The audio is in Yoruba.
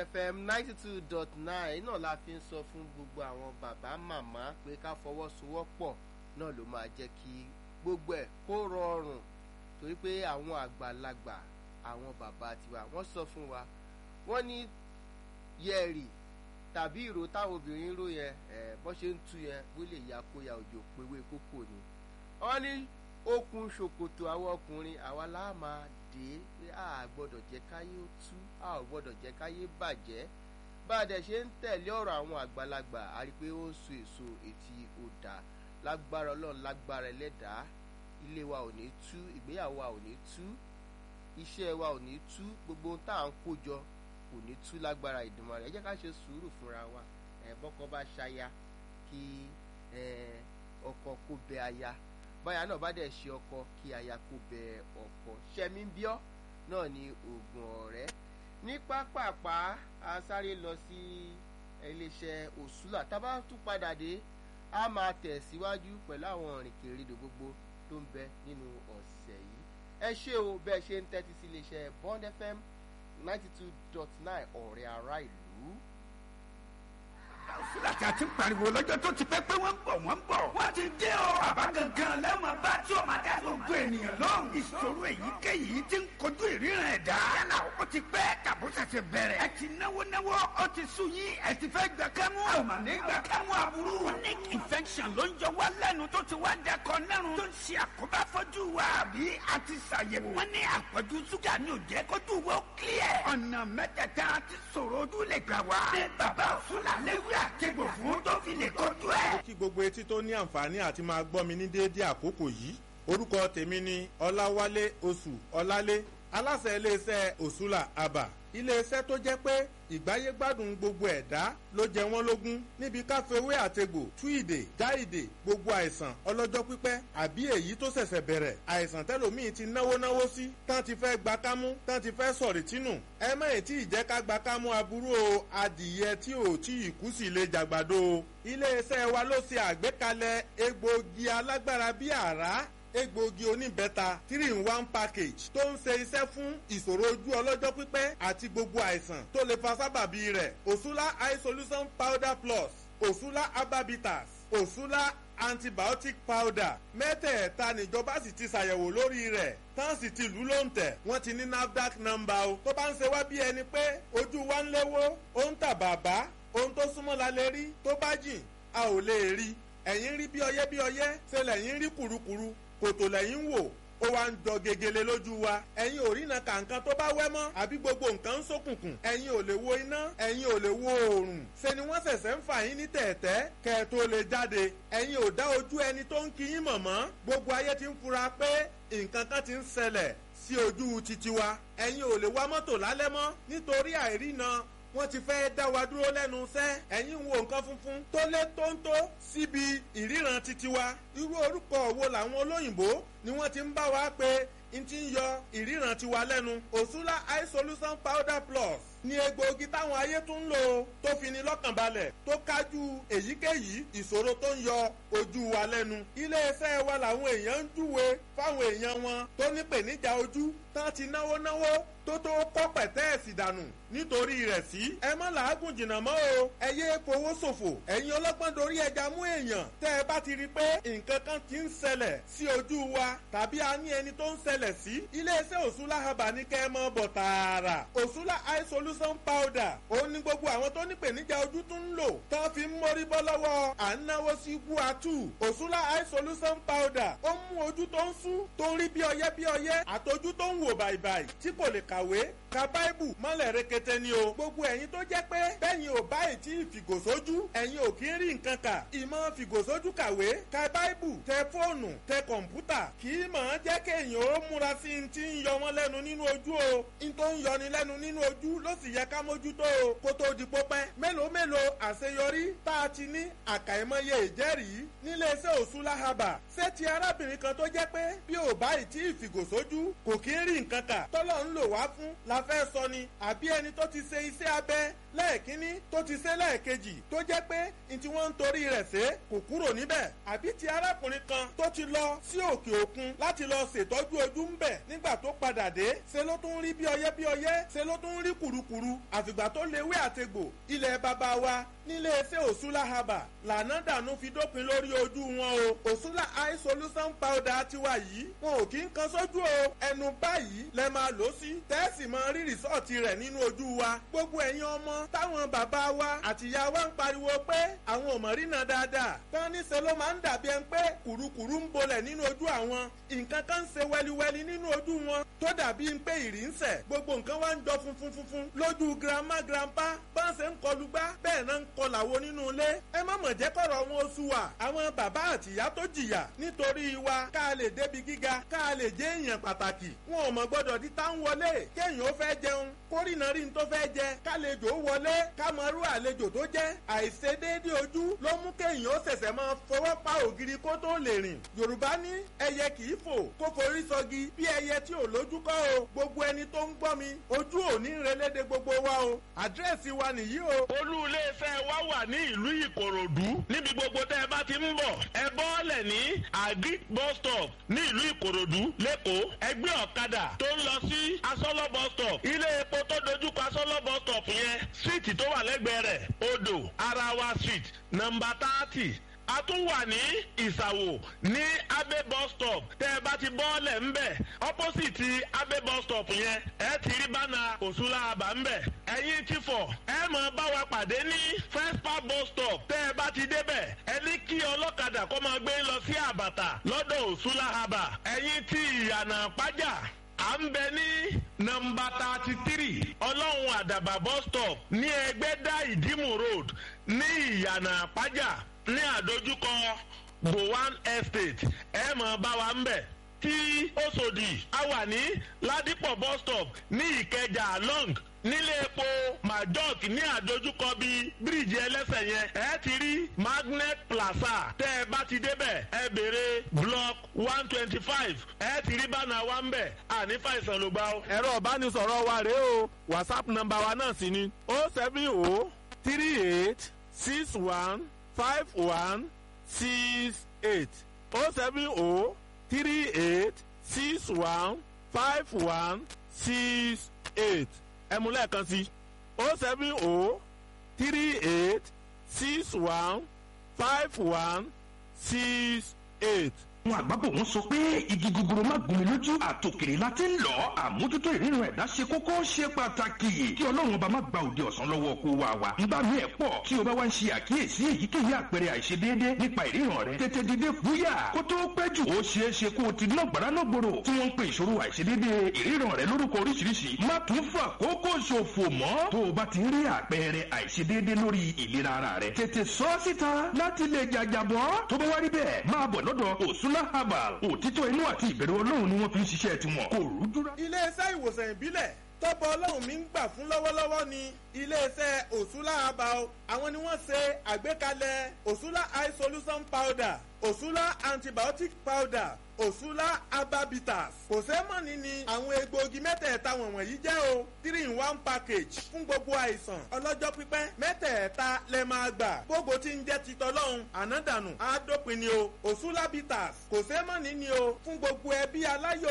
fm ninety two dot nine náà la fi ń sọ fún gbogbo àwọn bàbá màmá pé ká fọwọ́sowọ́pọ̀ náà ló máa jẹ́ kí gbogbo ẹ̀ kó rọrùn torí pé àwọn àgbàlagbà àwọn bàbá tiwa wọ́n sọ fún wa wọ́n ní yẹ̀rì tàbí ìró táwọn obìnrin ń ró yẹn ẹ̀ bọ́n ṣe ń tú yẹn bó lè ya kó ya òjò pewé kókò ni wọ́n ní okùn ṣòkòtò àwọn ọkùnrin àwa láà máa dé pé a gbọ́dọ̀ jẹ́ káyé ó tú a ò gbọ́dọ̀ jẹ́ káyé bàjẹ́ bá a dẹ̀ ṣe ń tẹ̀lé ọ̀rọ̀ àwọn àgbàlagbà a rí i pé ó ń so èso etí ọ̀dà lágbára ọlọ́run lágbára ẹlẹ́dàá ilé wa ò ní tú ìgbéyàwó wa ò ní tú iṣẹ́ wa ò ní tú gbogbo ohun tá à ń kó jọ kò ní tú lágbára ìdùnmọ̀ rẹ̀ ẹ jẹ́ ká ṣe sùúrù fúnra wa ẹ̀ bọ́kọ bá ṣaya kí ọkọ kó bẹ aya báyà náà bá dẹ̀ ṣe ọkọ kí aya kó bẹ ọkọ ṣẹ́mi bíọ́ náà ni oògùn ọ̀rẹ́ ní pápápá a sáré lọ sí iléeṣẹ́ òṣùlà tá a bá tún padà dé a máa tẹ̀síwájú pẹ̀lú àwọn ìrìnkèrindò gbogbo tó ń bẹ nínú ọ̀sẹ̀ yìí ẹ ṣé o bẹ́ẹ̀ ṣe ń tẹ́tí sí iléeṣẹ́ bond fm ninety two dot nine ọ̀rẹ́ ará ìlú láti àti pariwo lọ́jọ́ tó ti pẹ́ pé wọ́n ń bọ̀ wọ́n ń bọ̀. wọ́n ti dé o. bàbá gangan lẹ́wọ̀n bá tí o máa dá gbogbo ènìyàn lóhùn. ìṣòro èyíkéyìí ti ń kojú ìríran ẹ̀dá. yálà ó ti pẹ́ tàbó ṣẹ̀ṣẹ̀ bẹ̀rẹ̀. ẹ ti náwó náwó ó ti sú yín ẹ ti fẹ́ gbà kámú. a ò mà ní gbà kámú aburú. chronic infection ló ń jọ wá lẹ́nu tó ti wá dẹkọ nẹ́rùn. tó ń ṣe àkóbá fọ́jú wa àbí a ti ṣàyẹ̀wò. wọ́n ní àpọ̀jù ṣúgà ní òjẹ́ kójú wo clear. ọ̀nà mẹ́tẹ̀ẹ̀ta ti ṣòro ojú lè gbà wá. ní bàbá òṣùlà léwé àtẹ̀gbò fún tó fi lè kojú ẹ̀. kí gbogbo etí tó ní àǹfààní àti máa gbọ́ mi ní déédéé àkókò yìí orúkọ tèmi ni ọláwálé oṣù ọlálé aláṣẹ iléeṣẹ́ òṣùlà àbà iléeṣẹ́ tó jẹ́ pé ìgbáyégbádùn gbogbo ẹ̀dá ló jẹ wọ́n lógún níbi káfíwé àtegbò tú ìdè já ìdè gbogbo àìsàn ọlọ́jọ́ pípẹ́ àbí èyí tó ṣẹ̀ṣẹ̀ bẹ̀rẹ̀ àìsàn tẹ́lòmíì ti náwó náwó sí tán ti fẹ́ gba kámú tán ti fẹ́ sọ̀rì tínú ẹ má ì tí ì jẹ́ ká gba kámú aburú o adìyẹ tí ò tí ì kú sí lè jàgbàdo o iléeṣẹ́ wa ló ṣe àgbékalẹ̀ egbòogi alágbára bíi àrá egbòogi oníbẹ́ta three in one package tó ń ṣe iṣẹ́ fún ìṣòro ojú ọlọ́jọ́ pípẹ́ àti gbogbo àìsàn tó lè fa sábàbí rẹ̀ òṣùlá eye solution powder plus òṣùlá herbabitas òṣùlá antibiotic powder mẹ́tẹ̀ẹ̀ta níjọba sì ti ṣàyẹ̀wò lórí rẹ̀ tán sì ti lù ló ń tẹ̀ wọ́n ti ní nafdac number o tó bá ń ṣe wá bí ẹni pé ojú wa ń léwó ó ń tà bàbá ohun tó súnmọ́ la lè rí tó bá jìn a ò lè rí ẹ̀yìn rí bí ọyẹ́ bí ọyẹ́ ṣe lẹ́yìn rí kùrukùru kòtò lẹ́yìn wò ó wá ń jọ gegele lójú wa ẹ̀yin ò rí na kàǹkan tó bá wẹ́ mọ́ àbí gbogbo nǹkan ń ṣókùnkùn ẹ̀yin ò lè wo iná ẹ̀yin ò lè wo oòrùn ṣe ni wọ́n ṣẹ̀ṣẹ̀ ń fà yín ní tẹ̀ẹ̀tẹ́ kẹ́ ẹ tó lè jáde ẹ̀yin ò dá ojú ẹni tó ń kí yín mọ̀ mọ́ gbogbo ayé ti ń fura pé nǹkan kan ti ń ṣẹlẹ̀ sí ojú titi wa ẹ̀yin ò lè wa mọ́tò lálẹ́ mọ́ nítorí àìrína wọ́n ti fẹ́ dá wa dúró lẹ́nu iṣẹ́ ẹ̀yin wo nǹkan funfun tó lé tóńtó síbi ìríran titi wa irú orúkọ wo làwọn olóyìnbó ni wọ́n ti ń bá wa pé n ti ń yọ ìríran tiwa lẹ́nu òṣùlá eye solution powder plus ní egbòogi táwọn ayé tún ń lò tó fi ni lọ́kàn balẹ̀ tó kájú èyíkéyìí ìṣòro tó ń yọ ojú wa lẹ́nu iléeṣẹ́ wa làwọn èèyàn ń júwe fáwọn èèyàn wọn tó ní pèníjà ojú tán ti náwó náwó tó tó kọ́ pẹ̀tẹ́ẹ̀sì dànù nítorí rẹ̀ sí. ẹ má làágùn jìnnà mọ́ o ẹ yé fowó ṣòfò ẹ̀yin ọlọ́gbọ́n dorí ẹja mú èèyàn tẹ́ ẹ bá ti rí i pé nǹkan kan ti ń ṣẹlẹ̀ sí ojú wa tàbí a ní ẹni tó ń ṣẹlẹ̀ sí. iléeṣẹ́ òṣùlá haba ní kẹ́ ẹ mọ́ bọ̀ tààrà òṣùlá eye solution powder òun ni gbogbo àwọn tó ní pèníjà ojú tún ń lò tán fi ń mórí bọ́ lọ́wọ́ à ń náwó sí guatu òṣùlá eye solution powder ó mú ojú tó ń sú tó ń rí bí ọyẹ́ bí ọyẹ́ àtọjú tó ń wò bàìbàì tí kò lè kàwé ka báìbù mọ́lẹ̀ rekete ni o. gbogbo ẹ̀yin tó jẹ́ pé bẹ́yìn ò báyìí tí fìgòsójú ẹ̀yin ò kí ń rí nǹkan kà. ìmọ̀ fìgòsójú kàwé ka báìbù tẹ fóònù tẹ kọ̀ǹpútà kì í mọ̀ ọ́n jẹ́ kéèyàn ó múra sí i ti ń yọ wọ́n lẹ́nu nínú ojú o. n tó ń yọni lẹ́nu nínú ojú ló sì yẹ ká mójútó o. kó tó di pópẹ́ mélòó mélòó àṣeyọrí tá a ti ní àkàìmọye ìjẹ́rìí níléeṣẹ́ òṣùlá haba ṣé ti arábìnrin kan tó jẹ́ pé bí ò báyìí tí ìfìgòsójú kò kí ń rí nǹkan kà tọ́lọ́ ń lò wá wá fún la fẹ́ sọ ni àbí ẹni tó ti ṣe iṣẹ́ abẹ lẹ́ẹ̀kínní tó ti ṣe lẹ́ẹ̀kejì tó jẹ́ pé n tí wọ́n ń torí rẹ̀ ṣe kò kúrò níbẹ̀ àbí ti arákùnrin kan tó ti lọ sí òkè òkun láti lọ ṣètọ́jú ojú ń bẹ̀ nígbà tó padà dé ṣe ló tún rí bí ọyẹ́ bí ọyẹ́ ṣe ló tún rí kùrukùru àfìgbà tó lewé àtegbò ilẹ̀ bàbá wa nílé iṣẹ́ òṣùlá haba lànà dànù fi dópin lórí ojú wọn o òṣùlá eye solution powder tiwa yìí wọn ò kí ń kan sójú o ẹnu báyìí lẹ máa lò sí tẹ́ẹ̀sì máa rí rìsọ́ọ̀tì rẹ̀ nínú ojú wa gbogbo ẹ̀yin ọmọ táwọn bàbá wa àtìyá wa ń pariwo pé àwọn ò mọ̀ rí náà dáadáa tán níṣẹ́ ló máa ń dàbí ẹni pé kùrukùru ń bolẹ̀ nínú ojú àwọn nǹkan kan ń ṣe wẹliwẹli nínú ojú wọn tó dàbí ń pé ìrì ń sẹ̀ gbogbo nǹkan wá ń jọ funfun funfun lójú grandma grandpa bá ń ṣe ń kọlu gbá bẹ́ẹ̀ náà ń kọlà wo nínú ilé ẹ má mọ̀ jẹ́ kọ̀rọ̀ wọn oṣù wa àwọn bàbá àtìyá tó jìyà nítorí wa ká lè débi gíga ká lè jẹ́ èèyàn pàtàkì wọn ò mọ̀ gbọ́dọ̀ di tá ń wọlé kéèyàn ó fẹ́ jẹun kórìnà rí n tó fẹ́ jẹ kálejò wọlé ká mọ irú àlejò tó jẹ́ àìṣedéédé ojú ló mú kéèyàn ó ṣẹ̀ṣẹ̀ máa fọwọ́ pa ògiri kó tó lè rìn yorùbá ní ẹyẹ kì í fò kó forí sọgi bí ẹyẹ tí ò lójú kọ́ o gbogbo ẹni tó ń gbọ́ mi ojú ò ní relédè gbogbo wa o àdírẹ́sì wa nìyí o. olú iléeṣẹ́ wa wà ní ìlú ìkòròdú níbi gbogbo tẹ́ ẹ bá ti ń bọ̀ ẹ bọ́ọ̀lẹ̀ ní agric bus stop ní ìlú ìkòròdú lẹ́kọ̀ọ́ ẹgbẹ́ ọ̀kadà tó ń lọ sí asọ́lọ́ bus stop ilé epo tó dojúkọ asọ́lọ́ bus stop yẹn síìtì tó wà lẹ́gbẹ̀ẹ́ rẹ̀ odò arawa street nọmba thirty a tún wà ní ìsàwò ní abe bus stop tẹ ẹ bá ti bọ́ọ̀lẹ̀ ńbẹ̀ opposite abe bus stop yẹn ẹ ti rí bánà òṣùlá àbá ńbẹ̀ ẹ̀yin ti fọ̀ ẹ mọ̀ bá wa pàdé ní first park bus stop tẹ ẹ bá ti débẹ̀ ẹ ní kí ọlọ́kadà kó máa gbé lọ sí àbàtà lọ́dọ̀ òṣùlá àbá ẹ̀yin ti ìyànà pàjá à ń bẹ ní nọmba thirty three ọlọ́run àdàbà bus stop ní ẹgbẹ́dá ìdímù road ní ìyànà àpájà ní àdójúkọ gowan estate ẹ mọ̀ bá wa ń bẹ̀ tí Òṣòdì a wà ní ládìpọ̀ bus stop ní ìkẹjà long nílé epo majok ní àdójúkọ bíi bíríìjì ẹlẹ́sẹ̀ yẹn ẹ ti rí magnet plaza tẹ́ ẹ bá ti débẹ̀ ẹ béèrè block one twenty five ẹ ti rí bánà wa ń bẹ̀ àní fàìsàn ló gbà ó. ẹ̀rọ ìbánisọ̀rọ̀ wa rèé o whatsapp nọ́mbà wa náà sì ni o seven o three eight six one five one six eight o seven o three eight six one five one six eight ẹ mú lẹ́ẹ̀kan sí o seven o three eight six one five one six eight àwọn àgbàbọ̀ wọn sọ pé igi gogoro má gún mi lójú àtòkèrè la ti ń lọ àmójútó ìrírun ẹ̀dá ṣe kókó ṣe pàtàkì kí ọlọ́run ọba má gba òde ọ̀sán lọ́wọ́ kó wa wa nígbà míì ẹ̀ pọ̀ tí o bá wá ń ṣe àkíyèsí èyíkéyìí àpẹẹrẹ àìṣedéédé nípa ìríran rẹ tètè dìde fúyà kó tó pẹ́ jù ó ṣeé ṣe kó o ti ná gbàrà náà gbòòrò tí wọ́n ń pe ìṣòro àìṣedéédé ìríran rẹ lórúkọ oríṣiríṣi má tún fà kókó ṣòfò mọ́ tó o bá ti rí àpẹẹrẹ àìṣedéédé lórí ìlera ara rẹ tètè sọ síta láti lè jàjàbọ́ tó bá wá rí bẹ́ẹ̀ máa bọ̀ lọ́dọ̀ òsúnlá herbal òtítọ́ inú àti ìbẹ̀rù ọlọ́run ni wọ́n fi ń ṣiṣẹ́ tiwọn kò rújú rá. iléeṣẹ́ ìwòsàn ìbílẹ̀ tọ́pọ̀ ọlọ́run mi ń gbà fún lọ́wọ́lọ́wọ́ ni iléeṣẹ́ òṣùlá herbal àwọn ni wọ́n ṣe àgbékalẹ̀ òṣùlá eye solution powder òṣùlá antibiotic powder òṣùlá ababitas kò sẹ́mọ̀nì ni àwọn egbòogi mẹ́tẹ̀ẹ̀ta wọ̀nyí jẹ́ o three in one package fún gbogbo àìsàn ọlọ́jọ́ pípẹ́ mẹ́tẹ̀ẹ̀ta lẹ máa gbà gbogbo tí ń jẹ́ titọ́lọ́hún ànádànù àádópin ni o òṣùlá bitters kò sẹ́mọ̀nì ni o fún gbogbo ẹbí aláyọ̀